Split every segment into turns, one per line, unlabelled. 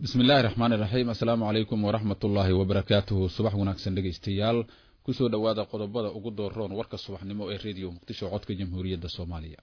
bismi illaahi raxmaan iraxiim assalaamu calaykum waraxmat ullaahi wabarakaatuhu subax wanaagsan dhegaystayaal kusoo dhowaada qodobada ugu dooroon warka subaxnimo ee rediyo muqdisho codka jamhuuriyadda soomaaliya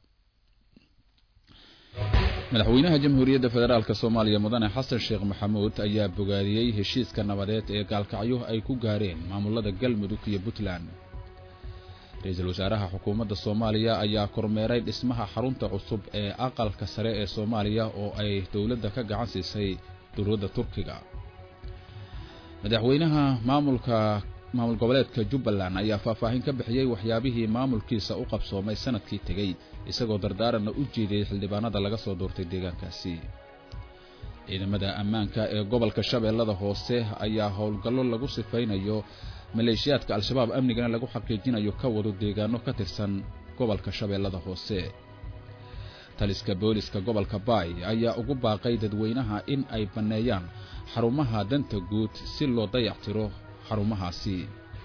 madaxweynaha jamhuuriyadda federaalk soomaaliya mudane xasan sheekh maxamuud ayaa bogaadiyey heshiiska nabadeed ee gaalkacyo ay ku gaareen maamulada galmudug iyo puntland ra-iisul wasaaraha xukuumadda soomaaliya ayaa kormeeray dhismaha xarunta cusub ee aqalka sare ee soomaaliya oo ay dowladda ka gacan siisay dowladda turkiga madaxweynaha maamulka maamul goboleedka jubbaland ayaa faahfaahin ka bixiyey waxyaabihii maamulkiisa u qabsoomay sanadkii tegey isagoo dardaaranna u jeediyey xildhibaanada laga soo doortay deegaankaasi ciidamada ammaanka ee gobolka shabeellada hoose ayaa howlgallo lagu sifaynayo maleeshiyaadka al-shabaab amnigana lagu xaqiijinayo ka wado deegaano ka tirsan gobolka shabeellada hoose taliska booliska gobolka baay ayaa ugu baaqay dadweynaha in ay banneeyaan xarumaha danta guud si loo dayactiro xarumahaasi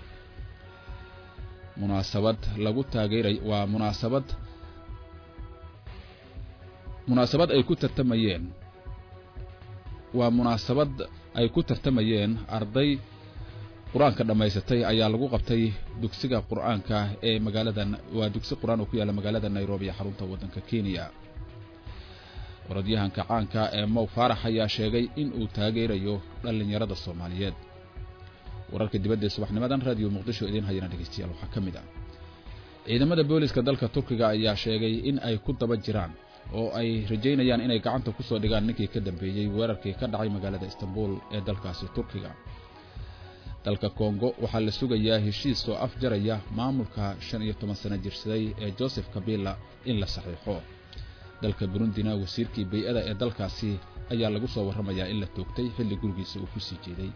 munaasabad lagu taageeray waa munaasabad munaasabad ay ku tartamayeen waa munaasabad ay ku tartamayeen arday qur-aanka dhammaysatay ayaa lagu qabtay dugsiga qur-aanka ee magaalada waa dugsi qur-aan oo ku yaalla magaalada nairobi ee xarunta waddanka kenya orodyahanka caanka ee mow faarax ayaa sheegay in uu taageerayo dhallinyarada soomaaliyeed wararka dibadda ee subaxnimadan raadiyo muqdisho idiin hayana dhegeystayaal waxaa ka mid ah ciidamada booliska dalka turkiga ayaa sheegay in ay ku daba jiraan oo ay rajaynayaan inay gacanta ku soo dhigaan ninkii ka dambeeyey weerarkii ka dhacay magaalada istanbul ee dalkaasi turkiga dalka kongo waxaa la sugayaa heshiis oo afjaraya maamulka shan iyo toban sano jirsaday ee joseph kabila in la saxiixo dalka burundina wasiirkii bay-ada ee dalkaasi ayaa lagu soo warramayaa in la toogtay xilli gurigiisa uu ku sii jeeday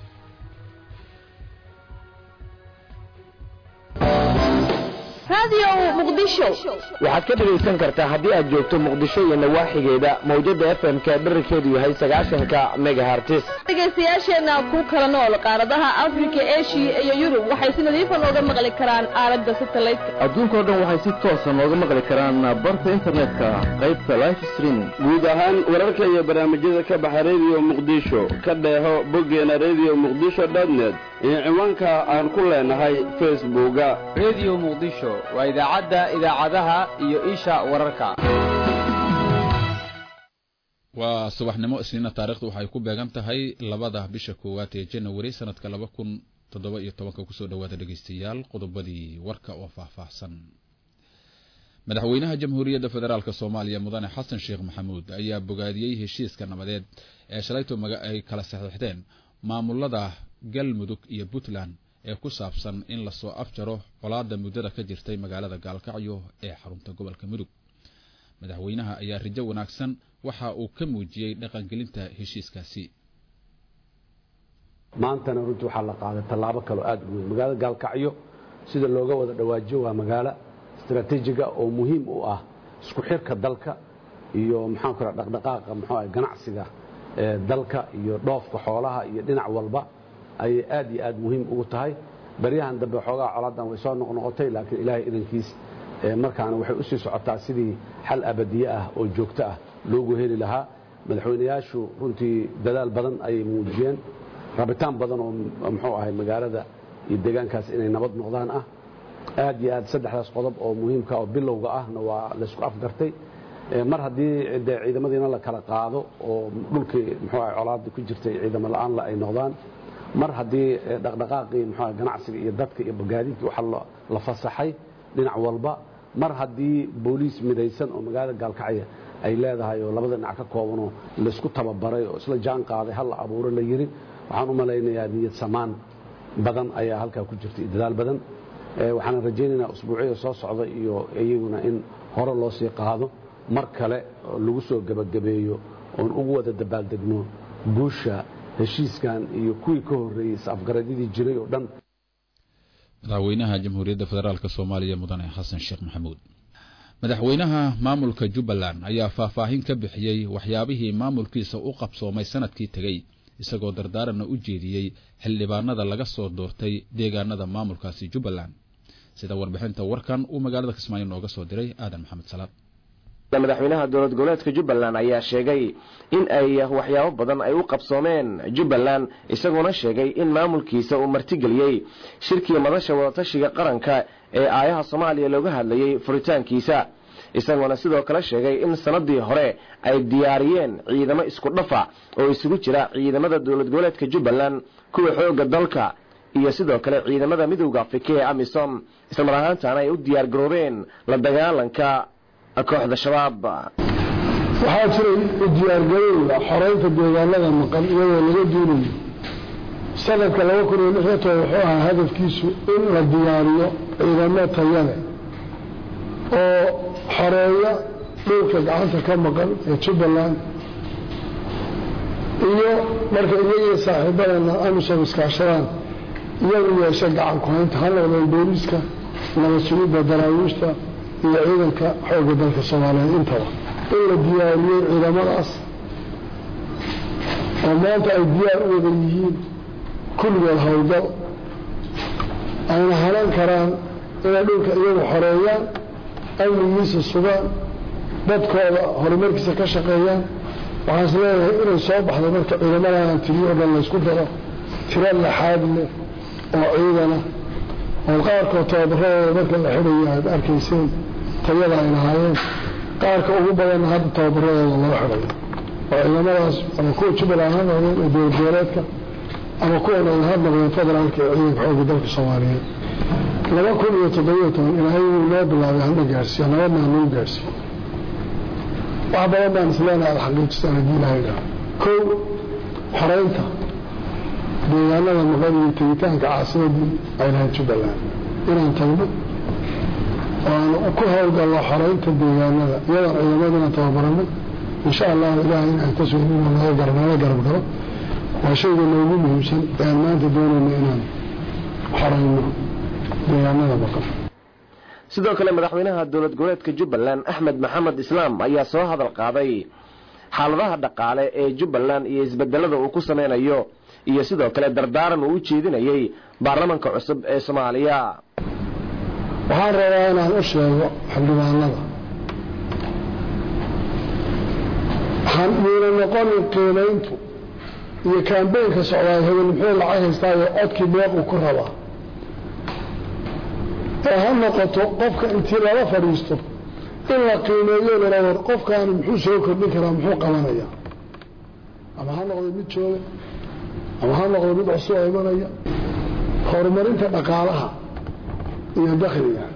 waxaad ka dhegaysan kartaa haddii aad joogto muqdisho iyo nawaaxigeeda mawjada f m ka dherarkeedu yahay sagaashanka megahartis
dhegaystayaasheenna ku kala nool qaaradaha afrika eshiya iyo yurub waxay si nadiifa nooga maqli karaan aalada satelliteka
adduunkao dhan waxay si toosa nooga maqli karaan barta internetka qaybta life streaming
guud ahaan wararka iyo barnaamijyada ka baxa rediyo muqdisho ka dheeho boggeena rediyo muqdisho dotnet iyo ciwaanka aan ku leenahay facebooka
rediyo muqdisho waa idaacadda idaacadaha iyo isha wararka
waa subaxnimo isniina taarikhdu waxay ku beegan tahay labada bisha koowaad ee janawari sanadka laba kun toddoba iyo tobanka kusoo dhowaada dhegeystayaal qodobadii warka oo faahfaahsan madaxweynaha jamhuuriyadda federaalk soomaaliya mudane xasan sheekh maxamuud ayaa bogaadiyey heshiiska nabadeed ee shalayto ay kala saxiixdeen maamulada galmudug iyo puntland ee ku saabsan in lasoo afjaro colaada muddada ka jirtay magaalada gaalkacyo ee xarunta gobolka mudug madaxweynaha ayaa rajo wanaagsan waxa uu ka muujiyey dhaqangelinta heshiiskaasi
maantana runtii waxaa la qaaday tallaabo kaloo aad u weyn magaalada gaalkacyo sida looga wada dhawaajiyo waa magaalo istaraatiijiga oo muhiim u ah isku xirka dalka iyo maxaanku raa dhaqdhaqaaqa muxuu ah ganacsiga ee dalka iyo dhoofka xoolaha iyo dhinac walba ayay aad iyo aad muhiim ugu tahay baryahan dambe xoogaa colaadan way soo noqnoqotay laakiin ilaahay idankiis markaana waxay u sii socotaa sidii xal abadiye ah oo joogto ah loogu heli lahaa madaxweynayaashu runtii dadaal badan ayay muujiyeen rabitaan badan oo muxuu ahay magaalada iyo deegaankaas inay nabad noqdaan ah aad iyo aad saddexdaas qodob oo muhiimka oo bilowga ahna waa laysku afgartay mar haddii de ciidamadiina la kala qaado oo dhulkii muxuu ahay colaada ku jirtay ciidamo la-aan ay noqdaan mar haddii dhaqdhaqaaqii muxuu ganacsiga iyo dadka iyo bogaadintii waxa la fasaxay dhinac walba mar haddii booliis midaysan oo magaalada gaalkacya ay leedahay oo labada dhinac ka koobanoo laysku tababaray oo isla jaan qaaday hal la abuuro la yiri waxaan u malaynayaa niyad samaan badan ayaa halkaa ku jirta iyo dadaal badan waxaan rajaynaynaa usbuucyada soo socda iyo iyaguna in hore loo sii qaado mar kale lagu soo gebagabeeyo oon ugu wada dabaaldegno guusha heshiiskan iyo kuwii ka horreeyey is-afgaradyadii jiray oo dhan
madaxweynaha jamhuuriyadda federaalk soomaaliya mudane xasan sheekh maxamuud madaxweynaha maamulka jubbaland ayaa faahfaahin ka bixiyey waxyaabihii maamulkiisa u qabsoomay sanadkii tegey isagoo dardaaranna u jeediyey xildhibaanada laga soo doortay deegaanada maamulkaasi jubbaland sida warbixinta warkan uu magaalada kismaayo nooga soo diray aadan maxamed salaad
madaxweynaha dowlad goboleedka jubbaland ayaa sheegay in ay waxyaabo badan ay u qabsoomeen jubbaland isagoona sheegay in maamulkiisa uu martigeliyey shirkii madasha wadatashiga qaranka ee aayaha soomaaliya looga hadlayey furitaankiisa isagoona sidoo kale sheegay in sanadii hore ay diyaariyeen ciidamo isku dhafa oo isugu jira ciidamada dowlad goboleedka jubbaland kuwa xooga dalka iyo sidoo kale ciidamada midowda afrika ee amisom islamar ahaantaana ay u diyaar garoobeen la dagaalanka kooxda shabaab
waxaa jiray u diyaargarowga xoreynta deegaanada maqan iyadoo laga duunayo sanadka laba kun iyo lix iyo toban wuxuu ahaa hadafkiisu in la diyaariyo ciidamo tayale oo xoreeya dhulka gacanta ka maqan ee jubbaland iyo marka iyagiyo saaxiibadana amisom iskaashadaan iyagu yeesha gacan ku-haynta ha noqdeen booliiska nabad sugidda daraawiishta iyo ciidanka xoogga dalka soomaaliyeed intaba in la diyaariyey ciidamadaas oo maanta ay diyaar u wada yihiin kulligood howlgal ayna hanan karaan inay dhulka iyagu xoreeyaan amnigiisa sugaan dadkooda horumarkiisa ka shaqeeyaan waxaan is leeyahay inay soo baxday marka ciidamadaaan tiriyo o dhan laysku daro tiro laxaad leh oo ciidana oo qaarkood tababaradooda marka la xidhayo aad arkayseen tayada ay lahaayeen qaarka ugu badanna hadda tababaradooda loo xidhayo oo ciidamadaas ama kuwa jubbaland ha noqdeen ee dowlad goboleedka ama kuwan ay ha noqdeen federaalka ee ciidanka xoogga dalka soomaaliyeed laba kun iyo toddobiyo toban ilaahay wuu noo bilaabay hana gaarsiiyo nabadnaa noo gaarsiiyo wax badan baan isleenahay alxaqiijistaan haddii ilahay dhaha kow xoreynta deegaanada maqan iyo tegitaanka caasimadii ay lahayd jubbaland inaan tagno oo aan ku howlgallo xoreynta deegaanada iyadoon ciidamadana tababaranay insha allahu ilaahay inaan ka sugnin nala garab galo waa shayga noogu muhiimsan ee aan maanta doonayno inaan xoreyno deegaanada maqan
sidoo kale madaxweynaha dowlad goboleedka jubbaland axmed maxamed islaam ayaa soo hadal qaaday xaaladaha dhaqaale ee jubbaland iyo isbedelada uu ku sameynayo iyo sidoo kale dardaaran uu u jeedinayey baarlamanka cusub ee soomaaliya
waxaan rabaa inaan u sheego xildhibaanada miina noqonin qiimayntu iyo kambeynka socdaay hebel muxuu lacag haystaayo codkii meeq uu ku rabaa ee ha noqoto qofka intii lala fadhiisto in la qiimeeyo lala war qofkaani muxuu soo kordhin karaa muxuu qabanaya ama ha noqdo mid jooga ama ha noqdo mid cusub oo imanaya horumarinta dhaqaalaha iyo dakhliga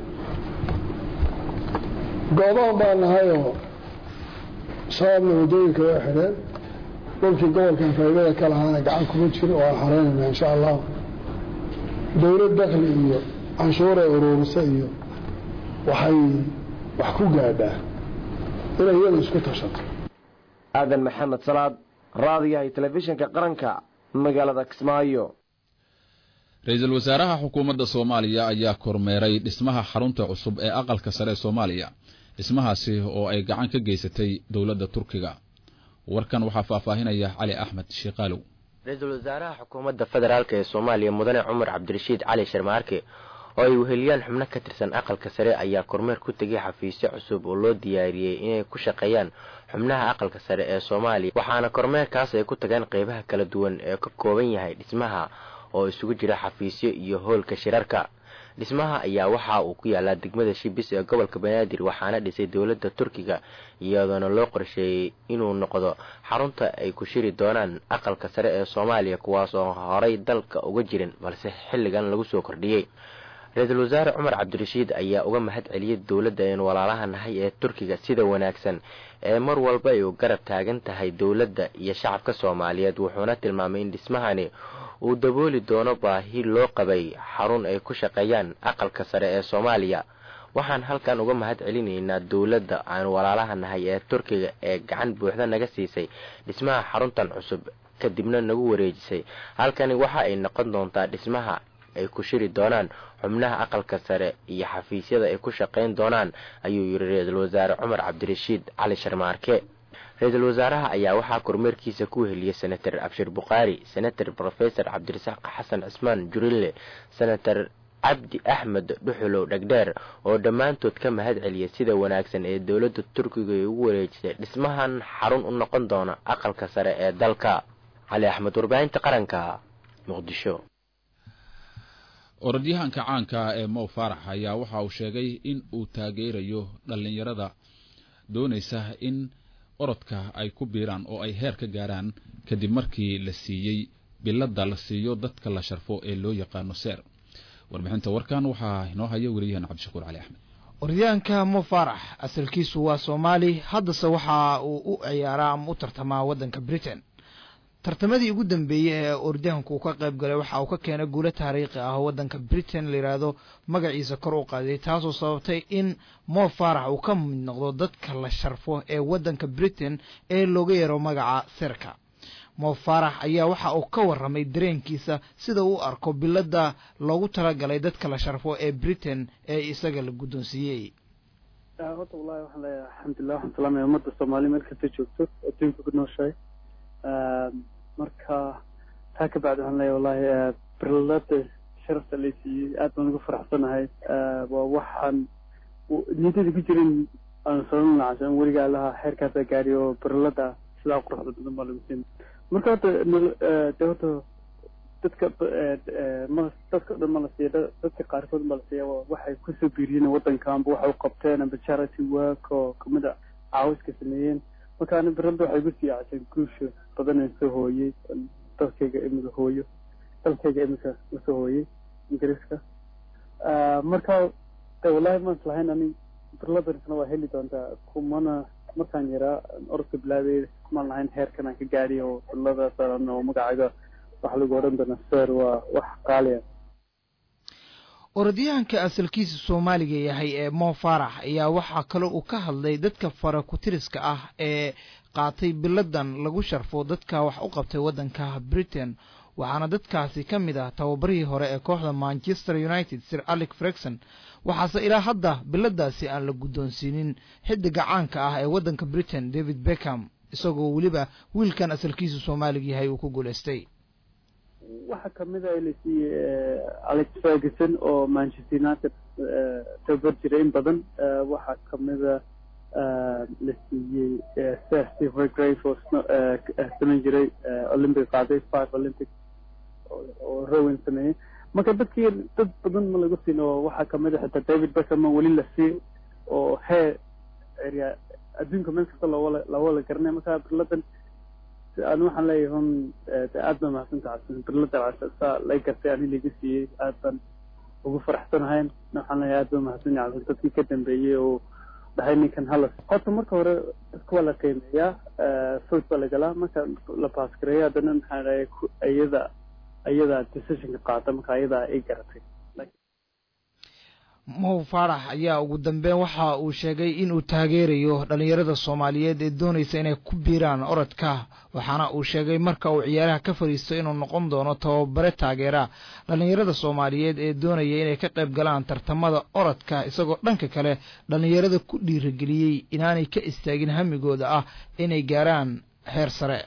goodoon baa nahayoo shabaabna waddooyinka way xidheen dhulkii gobolkan faa'iidada ka lahaana gacan kuma jiro oo aan xareynayna insha allahu dowlad dakhli iyo canshuuray uruurisa iyo waxay wax ku gaadhaa inay iyadu isku tashato
aadan maxamed salaad raadiyahay telefishinka qaranka magaalada kismaayo
ra-iisul wasaaraha xukuumadda soomaaliya ayaa kormeeray dhismaha xarunta cusub ee aqalka sare ee soomaaliya dhismahaasi oo ay gacan ka geysatay dowladda turkiga warkan waxaa faahfaahinaya cali axmed shiikaalow
ra-iisul wasaaraha xukuumadda federaalk ee soomaaliya mudane cumar cabdirashiid cali sharmaarke oo ay weheliyaan xubno ka tirsan aqalka sare ayaa kormeer ku tegay xafiisyo cusub oo loo diyaariyey inay ku shaqeeyaan xubnaha aqalka sare ee soomaaliya waxaana kormeerkaas ay ku tageen qeybaha kala duwan ee ka kooban yahay dhismaha oo isugu jira xafiisyo iyo hoolka shirarka dhismaha ayaa waxa uu ku yaalaa degmada shibis ee gobolka banaadir waxaana dhisay dowladda turkiga iyadoona loo qorsheeyey inuu noqdo xarunta ay ku shiri doonaan aqalka sare ee soomaaliya kuwaas oo horay dalka uga jirin balse xilligan lagu soo kordhiyey ra-iisul wasaare cumar cabdirashiid ayaa uga mahad celiyey dowladda een walaalaha nahay ee turkiga sida wanaagsan ee mar walba ay u garab taagan tahay dowladda iyo shacabka soomaaliyeed wuxuuna tilmaamay in dhismahani uu dabooli doono baahi loo qabay xarun ay ku shaqeeyaan aqalka sare ee soomaaliya waxaan halkan uga mahad celinaynaa dowladda aan walaalaha nahay ee turkiga ee gacan buuxda naga siisay dhismaha xaruntan cusub kadibna nagu wareejisay halkani waxa ay noqon doontaa dhismaha ay ku shiri doonaan xubnaha aqalka sare iyo xafiisyada ay ku shaqayn doonaan ayuu yidhi ra-iisul wasaare cumar cabdirashiid cali sharmaarke ra-iisul wasaaraha ayaa waxaa kormeerkiisa ku weheliyey senator abshir bukhaari senator rofesor cabdirasaaq xasan cismaan jurille senator cabdi axmed dhuxulow dhegdheer oo dhammaantood ka mahad celiyay sida wanaagsan ee dowladda turkiga ay ugu wareejisay dhismahan xarun u noqon doona aqalka sare ee dalka cali axmed warbaahinta qaranka muqdisho
orodyahanka caanka ah ee mow faarax ayaa waxa uu sheegay in uu taageerayo dhallinyarada doonaysa in orodka ay ku biiraan oo ay heer ka gaaraan kadib markii la siiyey bilada la siiyo dadka la sharfo ee loo yaqaano seer warbixinta warkan waxaa inoo haya weriyahan cabdishakuur cali axmed
orodyahanka mo faarax asalkiisu waa soomaali haddase waxa uu u ciyaaraa ama u tartamaa waddanka britain tartamadii ugu dambeeyey ee orodyahanku uu ka qayb galay waxa uu ka keenay guulo taariikhi ah oo waddanka britain la yidhaahdo magaciisa kor u qaaday taasoo sababtay in mo faarax uu ka mid noqdo dadka la sharfo ee waddanka britain ee looga yeero magaca serka mo faarax ayaa waxa uu ka warramay dareenkiisa sida uu arko bilada loogu talagalay dadka la sharfo ee britain ee isaga la guddoonsiiyey
horta wallahi waxaan leeyahay alxamdulilah waxaan salaamaya ummadda soomaaliya meel kasta joogto adduunka ku nooshahay marka taa ka bacdi waxaan leeyahay wallahi birlada sharafta la siiyey aad baan ugu faraxsanahay waa waxaan niyadada ku jirin aan sababin lacasan weligaa lahaa xeerkaasa gaari oo birlada sidaa quruxda badan baa lagu siin marka horta de horta dadka ma dadka o dhan ma la siiya dadka qaarkood ma la siiya waxay kusoo biiriyeen waddanka amba waxay u qabteen amba charity work oo kamid a caawiska sameeyeen marka ani birada waxay gu sii caseen guusha badan soo hooyey dalkayga imika hooyo dalkayga imika usoo hooyey ingiriiska marka de wallahi maan islahayn ani birladanisna waa heli doontaa kumana markaan yaraa orodka bilaabay kumaan lahayn heerkan aan ka gaadhi oo birladaas oo magacayga waxa lagu odhan doonaa ser waa wax qaaliya
orodyahanka asalkiisa soomaaliga yahay ee mo faarax ayaa waxaa kaloo uu ka hadlay dadka fara kutiriska ah ee qaatay biladan lagu sharfo dadka wax u qabtay waddanka britain waxaana dadkaasi ka mid ah tababarihii hore ee kooxda manchester united sir alec fregson waxaase ilaa hadda biladaasi aan la guddoonsiinin xidiga caanka ah ee waddanka britain david beckham isagoo weliba wiilkan asalkiisa soomaaliga yahay uu ku guulaystay
waxaa kamid a la siiyey alex ferguson oo manchester united tabar jiray in badan waxaa kamida la siiyey sir steve grave oo samayn jiray olympic qaaday five olympic oo rowen sameeyey marka dadkii dad badan ma lagu siin oo waxaa kamid a xitaa david beckham weli la siiy oo heer area adduunka meel kasta loowala loowala garanay marka birladan an waxaan leeyahay hun aad baa mahadsantaha birlada saa lay gartay ani laga siiyey aad baan ugu faraxsanahayn waxaan leeyahay aad baa mahadsanyahay dadkii ka dambeeyey oo dhahay ninkan halas horta marka hore dadka waa la qiimeeyaa food baa lagalaa marka la baasgareeyo haddana maxaa dhahay iyada iyada decisionka qaata marka iyada ay garatay
mow faarax ayaa ugu dambeyn waxa uu sheegay inuu taageerayo dhallinyarada soomaaliyeed ee doonaysa inay ku biiraan orodka waxaana uu sheegay marka uu ciyaaraha ka fadhiisto inuu noqon doono tababare taageera dhallinyarada soomaaliyeed ee doonaya inay ka qayb galaan tartamada orodka isagoo dhanka kale dhallinyarada ku dhiirageliyey inaanay ka istaagin hamigooda ah inay gaaraan heer sare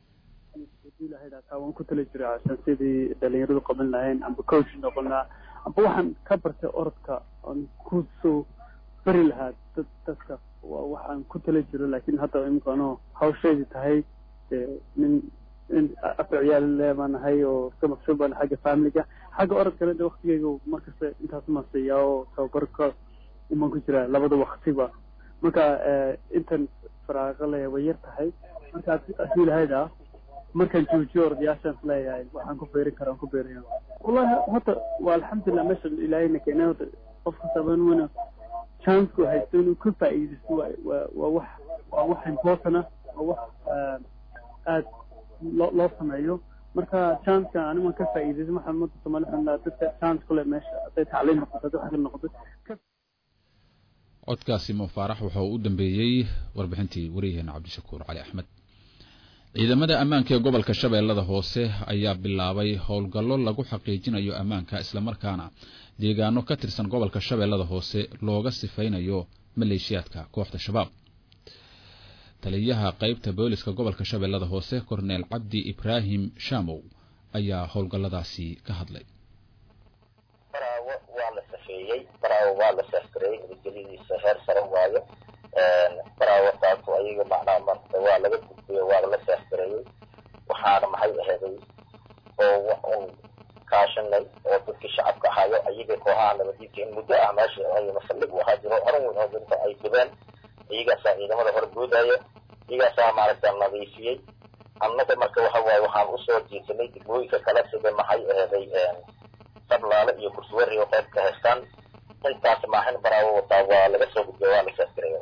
waan ku tala jiray cashan sidii dhalinyaradu qaban lahayn amba coach noqon lahaa amba waxaan ka bartay orodka aan ku soo bari lahaa dad dadka waa waxaan ku tala jiro laakiin hadda imika anoo hawsheedii tahay nin nin afar ciyaal le baan nahay oo iska maqsuud baan xagga familiga xagga orodkana de waktigeyga markasta intaas ma siiyaa oo tababarka uman ku jiraa labada waktiba marka intan faraaqo le way yar tahay marka hadii lahayd ah markaan joojiyo orodyaashaan leeyahay waxaan ku beerin karaa ku beeraya wallahi horta waa alxamdulilah meesha ilaahayna keenay horta qof kastaba inuu chanceku haysto inuu ka faa'iidaysto waa waa waa wax waa wax important ah waa wax aad loo loo sameeyo marka chanceka animan ka faa'iidaysto waxaan umada soomaali waxaan lahaa dadka chance ku leh meesha hadday tacliim noqoto hadday wax noqoto
codkaasi mo faarax wuxuu u dambeeyey warbixintii wariyaheena cabdishakuur cali axmed ciidamada ammaanka ee gobolka shabeellada hoose ayaa bilaabay howlgallo lagu xaqiijinayo ammaanka islamarkaana deegaano ka tirsan gobolka shabeellada hoose looga sifaynayo maleeshiyaadka kooxda shabaab taliyaha qeybta booliska gobolka shabeellada hoose korneel cabdi ibraahim shamow ayaa howlgalladaasi ka hadlay
baraawo waa la safeeyey baraawo waa la seexgareeyey nabadgelyadiisa heer sare waayo baraawo taasu ayaga macnaha marta waa laga gudbiyo waa la seexgareeyey waxaana maxay aheeday oo un kaashanay oo dadkii shacabka ahaayo ayaga kooxaha nabadiidka in muddo ah meesha ay masallig u ahaa jiro horan weyn oo dinta ay gubeen iyagaasaa ciidamada hor boodaya iyagaasaa maaragta nadiifiyey annaga marka waxa waaye waxaan usoo jiisanay degmooyinka kale sida maxay aheeday sablaale iyo kursuweri oo qayb ka haystaan intaas maaxin baraawo wataa waa laga soo gudbiya waa la seexgareeya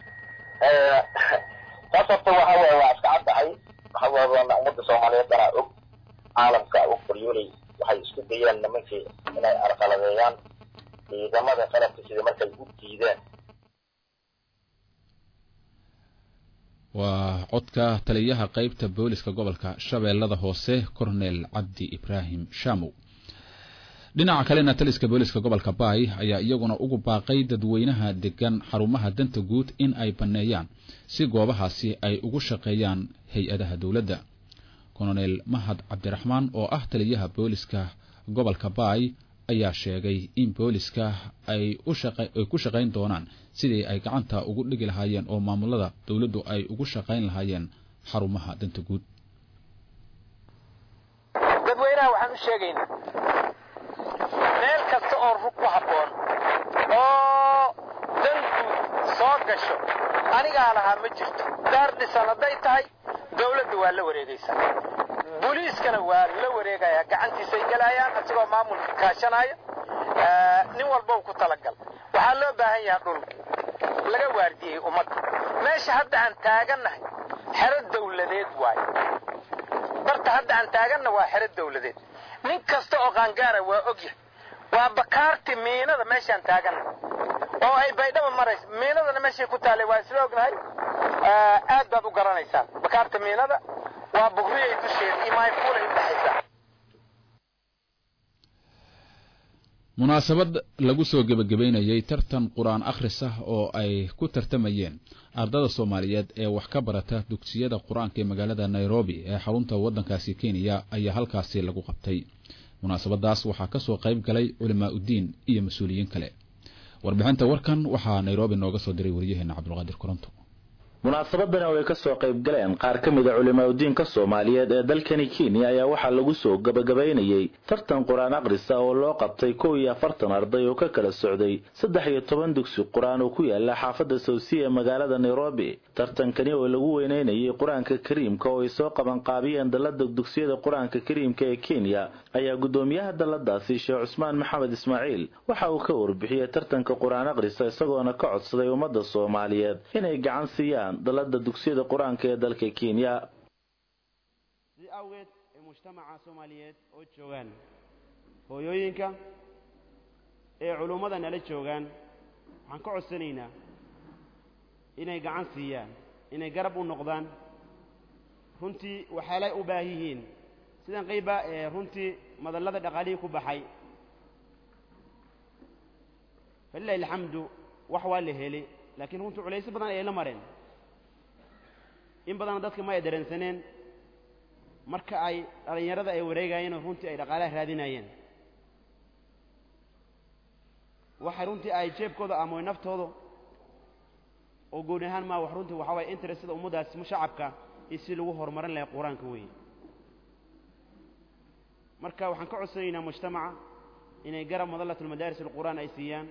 taas horta waxa waaye waa iska caddahay waxa waaye ummadda soomaaliyeed dhanaa og caalamka og baryoley waxay isku dayeen nimankii inay arqaladeeyaan ciidamada qalabka sida markay u diideen
waa codka taliyaha qeybta booliska gobolka shabeellada hoose cornel cabdi ibraahim shamow dhinaca kalena taliska booliska gobolka baay ayaa iyaguna ugu baaqay dadweynaha degan xarumaha danta guud in ay banneeyaan si goobahaasi ay ugu shaqeeyaan hay-adaha dowladda colonel mahad cabdiraxmaan oo ah taliyaha booliska gobolka baay ayaa sheegay in booliska ay ku shaqayn doonaan sidii ay gacanta ugu dhigi lahaayeen oo maamulada dowladdu ay ugu shaqayn lahaayeen xarumaha danta guud
dadweynaha waxaan u sheegaynaa meel kasta oo rug ku habboon oo dan guud soo gasho anigaa lahaa ma jirto daar dhisan hadday tahay dawladda waa la wareegaysaa booliiskana waa la wareegayaa gacantiisay gelayaan isagoo maamulka kaashanaya nin walba ku talagal waxaa loo baahan yahaa dhul laga waardiyey ummadda meesha hadda aan taagannahay xero dawladeed waayo barta hadda aan taaganna waa xero dawladeed nin kasta oo qaangaara waa ogyahay waa bakaarti miinada meeshaan taaganna oo ay baydhaba maraysa miinadana meeshay ku taallay waa isla ognahay aad baad u garanaysaan bakaarta miinada waa bugriyay dusheeda iyo maayfuulay u dhexaysaa
munaasabad lagu soo gebagabeynayey tartan qur-aan akhris ah oo ay ku tartamayeen ardada soomaaliyeed ee wax ka barata dugsiyada qur-aanka ee magaalada nairobi ee xarunta waddankaasi kenya ayaa halkaasi lagu qabtay munaasabadaas waxaa kasoo qayb galay culimaa uddiin iyo mas-uuliyiin kale warbixinta warkan waxaa nairobi nooga soo diray waryaheena cabdulqaadir koronto
munaasabadani oo ay ka soo qayb galeen qaar ka mid a culimaauddiinka soomaaliyeed ee dalkani kenya ayaa waxaa lagu soo gabagabaynayey tartan qur-aan akhrisa oo loo qabtay kow iyo afartan arday oo ka kala socday saddex iyo toban dugsi qur-aan oo ku yaala xaafadda sawsiya ee magaalada nairobi tartankani oo lagu weyneynayay qur-aanka kariimka oo ay soo qabanqaabiyeen dallada dugsiyada qur-aanka kariimka ee kenya ayaa guddoomiyaha dalladaasi sheekh cusmaan maxamed ismaaciil waxa uu ka warbixiyey tartanka qur-aan akhrisa isagoona ka codsaday ummadda soomaaliyeed inay gacan siiyaan dalada dugsiyada qur-aanka ee dalka kenya
si awgeed ee mujtamaca soomaaliyeed oo joogaan hooyooyinka ee culummada nala joogaan waxaan ka codsanaynaa inay gacan siiyaan inay garab u noqdaan runtii waxaalay u baahan yihiin sidan qayba ee runtii madallada dhaqaalihii ku baxay falilahi alxamdu wax waa la helay laakiin runtii culaysyo badan ayay la mareen in badanna dadka ma ay dareensaneen marka ay dhallinyarada ay wareegayeen oo runtii ay dhaqaalaha raadinayeen waxay runtii ay jeebkooda amooy naftooda oo gooni ahaan maa wax runtii waxaa waye interest sida ummaddaas shacabka iyo si lagu horumarin lahay qur-aanka weeye marka waxaan ka codsanaynaa mujtamaca inay garab madallat almadaaris alqur'aan ay siiyaan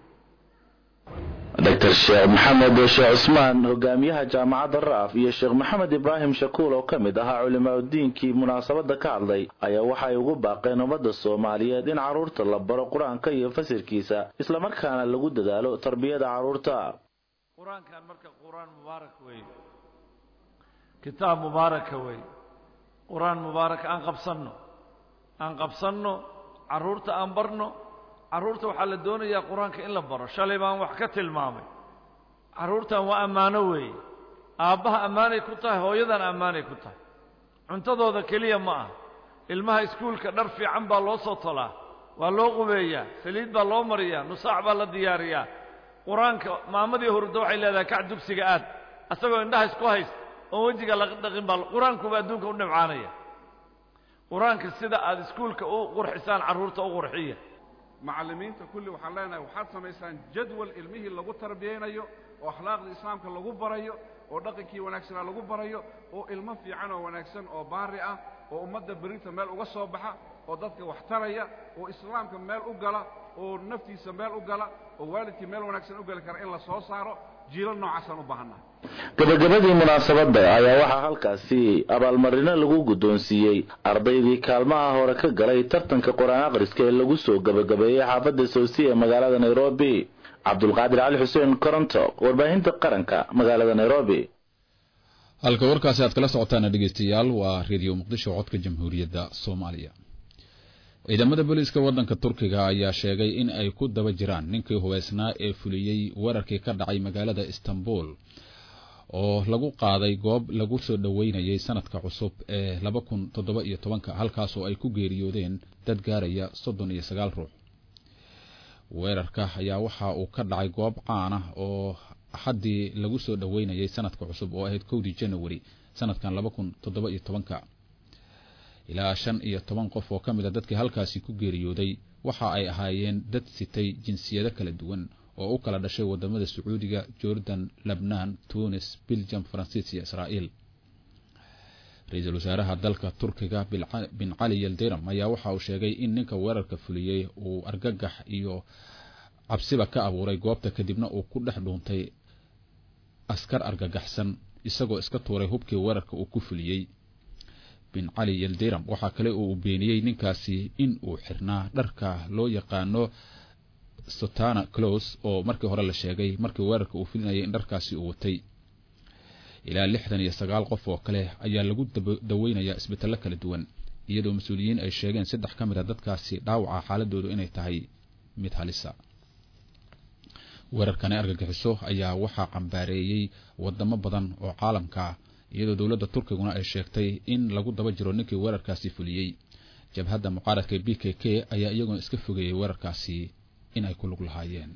dr sheekh maxamed sheekh cusmaan hogaamiyaha jaamacadda ra'af iyo sheekh maxamed ibraahim shakuul oo ka mid ahaa culimaauddiinkii munaasabadda ka hadlay ayaa waxay ugu baaqeen ummadda soomaaliyeed in carruurta la baro qur-aanka iyo fasirkiisa islamarkaana lagu dadaalo tarbiyada carruurta
qur-aankan marka qur-aan mubaarak wey kitaab mubaaraka wey qur-aan mubaarak aan qabsanno aan qabsanno carruurta aan barno carruurta waxaa la doonayaa qur-aanka in la baro shalay baan wax ka tilmaamay carruurtan waa ammaano weeye aabbaha ammaanay ku tahay hooyadan ammaanay ku tahay cuntadooda keliya ma ah ilmaha iskuulka dhar fiican baa loo soo tolaa waa loo qubeeyaa saliid baa loo mariyaa nusaac baa la diyaariyaa qur-aanka maamadii hurda waxay leedahay kac dugsiga aad asagoo indhaha isku haysta oon wejiga laga dhaqin baa qur-aankuba adduunka u dhibcaanaya qur-aanka sida aad iskuulka u qurxisaan carruurta u qurxiya
macallimiinta kulli waxaan leenahay waxaad samaysaan jadwal ilmihii lagu tarbiyaynayo oo akhlaaqdii islaamka lagu barayo oo dhaqankii wanaagsanaa lagu barayo oo ilmo fiican oo wanaagsan oo baari ah oo ummadda berrinta meel uga soo baxa oo dadka wax taraya oo islaamka meel u gala oo naftiisa meel u gala oo waalidkii meel wanaagsan u gali kara in la soo saaro jiilal noocaasaan u baahannahay
gabagabadii munaasabadda ayaa waxaa halkaasi abaalmarino lagu guddoonsiiyey ardaydii kaalmaha hore ka galay tartanka qur-aan akhriska ee lagu soo gabagabeeyey xaafadda sowsi ee magaalada nairobi cabdulqaadir cali xuseen koronto warbaahinta qaranka magaalada nairobi
halka warkaasi aad kala socotaana dhegeystayaal waa reediyo muqdisho codka jamhuuriyadda soomaaliya ciidamada booliiska waddanka turkiga ayaa sheegay in ay ku daba jiraan ninkii hubeysnaa ee fuliyey weerarkii ka dhacay magaalada istanbul oo lagu qaaday goob lagu soo dhoweynayay sanadka cusub ee laba kun toddoba iyo tobanka halkaasoo ay ku geeriyoodeen dad gaaraya soddon iyo sagaal ruux weerarka ayaa waxa uu ka dhacay goob caan ah oo axaddii lagu soo dhoweynayay sanadka cusub oo ahayd kowdii janawari sanadkan laba kun toddoba iyo tobanka ilaa shan iyo toban qof oo ka mid a dadkii halkaasi ku geeriyooday waxa ay ahaayeen dad sitay jinsiyado kala duwan oo u kala dhashay wadamada sacuudiga jordan lebnaan tunis biljam faransiis iyo israa'iil ra-iisul wasaaraha dalka turkiga bin cali yeldiram ayaa waxa uu sheegay in ninka weerarka fuliyey uu argagax iyo cabsiba ka abuuray goobta kadibna uu ku dhex dhuuntay askar argagaxsan isagoo iska tuuray hubkii weerarka uu ku fuliyey bin cali yeldiram waxaa kale oo uu beeniyey ninkaasi in uu xirnaa dharka loo yaqaano sotana clos oo markii hore la sheegay markii weerarka uu filinayay in dharkaasi uu watay ilaa lixdan iyo sagaal qof oo kale ayaa lagu daweynayaa isbitaallo kala duwan iyadoo mas-uuliyiin ay sheegeen saddex ka mid a dadkaasi dhaawaca xaaladoodu inay tahay mid halisa weerarkani argagixiso ayaa waxaa cambaareeyey wadamo badan oo caalamka iyadoo dowladda turkiguna ay sheegtay in lagu daba jiro ninkii weerarkaasi fuliyey jabhadda mucaaradka b k k ayaa iyaguna iska fogeeyey weerarkaasi in ay ku lug lahaayeen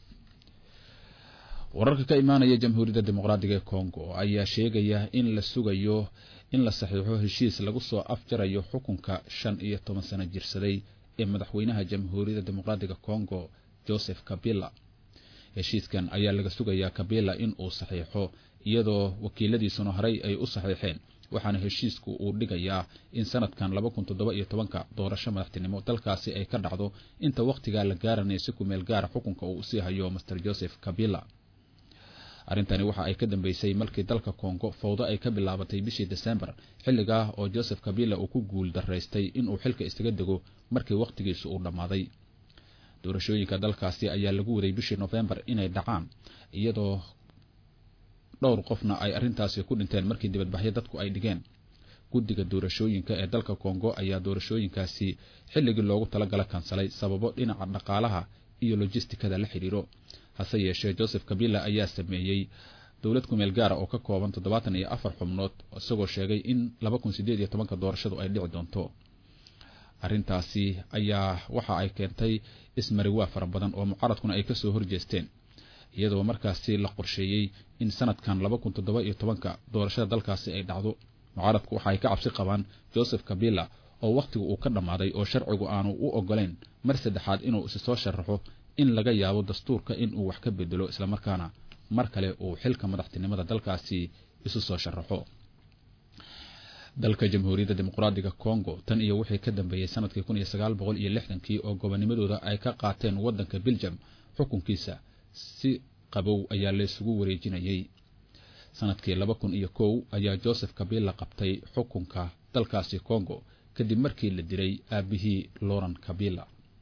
wararka ka imaanaya jamhuuriyadda dimuqraadiga ee congo ayaa sheegaya in la sugayo in la saxiixo heshiis lagu soo afjarayo xukunka shan iyo toban sano jirsaday ee madaxweynaha jamhuuriyadda dimuqraadiga congo joseph kabila heshiiskan ayaa laga sugayaa kabila in uu saxiixo iyadoo wakiiladiisuna horey ay u saxiixeen waxaana heshiisku uu dhigayaa in sanadkan laba kun toddoba iyo tobanka doorasho madaxtinimo dalkaasi ay ka dhacdo inta wakhtigaa la gaaranaya si kumeel gaara xukunka uu usii hayo master joseph kabila arrintani waxa ay ka dambeysay markii dalka kongo fawdo ay ka bilaabatay bishii desembar xilligaa oo joseph kabila uu ku guul daraystay inuu xilka iskaga dego markii wakhtigiisu uu dhammaaday doorashooyinka dalkaasi ayaa lagu waday bishii nofembar inay dhacaan iyadoo dhowr qofna ay arrintaasi ku dhinteen markii dibadbaxyo dadku ay dhigeen guddiga doorashooyinka ee dalka kongo ayaa doorashooyinkaasi xilligii loogu talagala kansalay sababo dhinaca dhaqaalaha iyo lojistikada la xidhiiro hase yeeshee joseph kabila ayaa sameeyey dowlad kumeel gaara oo ka kooban toddobaatan iyo afar xubnood isagoo sheegay in laba kun sideed iyo tobanka doorashadu ay dhici doonto arrintaasi ayaa waxa ay keentay ismariwaa fara badan oo mucaaradkuna ay kasoo horjeesteen iyadoo markaasi la qorsheeyey in sanadkan laba kun toddoba iyo tobanka doorashada dalkaasi ay dhacdo mucaaradku waxa ay ka cabsi qabaan joseph kabila oo wakhtigu uu ka dhammaaday oo sharcigu aanu u ogoleyn mar saddexaad inuu isi soo sharaxo in laga yaabo dastuurka inuu wax ka bedelo islamarkaana mar kale uu xilka madaxtinimada dalkaasi isu soo sharaxo dalka jamhuuriyadda dimuqraadiga congo tan iyo wixii ka dambeeyey sanadkii kun iyo sagaal boqol iyo lixdankii oo gobonimadooda ay ka qaateen waddanka beljam xukunkiisa si qabow ayaa laysugu wareejinayay sanadkii laba kun iyo kow ayaa joseph kabila qabtay xukunka dalkaasi congo kadib markii la dilay aabihii loran kabila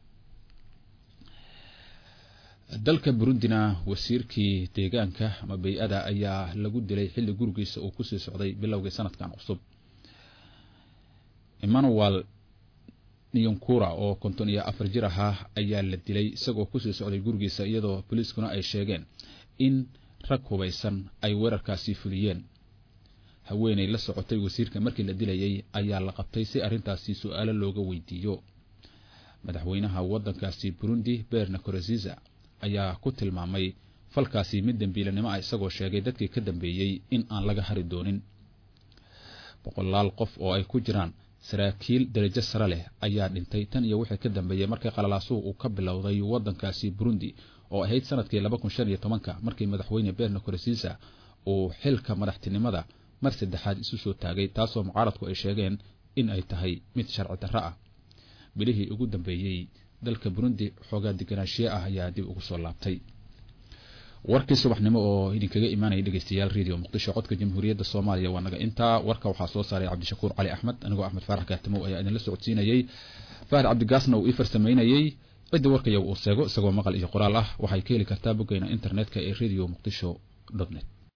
dalka burundina wasiirkii deegaanka ama bay-ada ayaa lagu dilay xilli gurigiisa uu kusii socday bilowgii sanadkan cusub emmanuel niyonkura oo konton iyo afar jir ahaa ayaa la dilay isagoo kusii socday gurigiisa iyadoo boliiskuna ay sheegeen in rag hubaysan ay weerarkaasi fuliyeen haweenay la socotay wasiirka markii la dilayay ayaa la qabtay si arrintaasi su-aalo looga weydiiyo madaxweynaha waddankaasi burundi berna koroziza ayaa ku tilmaamay falkaasi mid dembiilanimo ah isagoo sheegay dadkii ka dambeeyey in aan laga hari doonin boqolaal qof oo ay ku jiraan saraakiil darajo sare leh ayaa dhintay tan iyo wixii ka dambeeyey markii qalalaasuhu uu ka bilowday waddankaasi burundi oo ahayd sanadkii laba kun shan iyo tobanka markii madaxweyne berno korosiisa uu xilka madaxtinimada mar saddexaad isu soo taagay taasoo mucaaradku ay sheegeen in ay tahay mid sharci darro ah bilihii ugu dambeeyey dalka burundi xoogaa deganaanshiye ah ayaa dib ugu soo laabtay warkii subaxnimo oo idinkaga imaanaya dhegeystayaal radio muqdisho codka jamhuuriyadda soomaaliya waa naga intaa warka waxaa soo saaray cabdishakuur cali axmed anigoo axmed faarax gaatimow ayaa idinla socodsiinayey fahad cabdigaasna uu ii farsamaynayey cidda warkayaga uu seego isagoo maqal iyo qoraal ah waxay ka heli kartaa boggeena internetka ee radio muqdisho net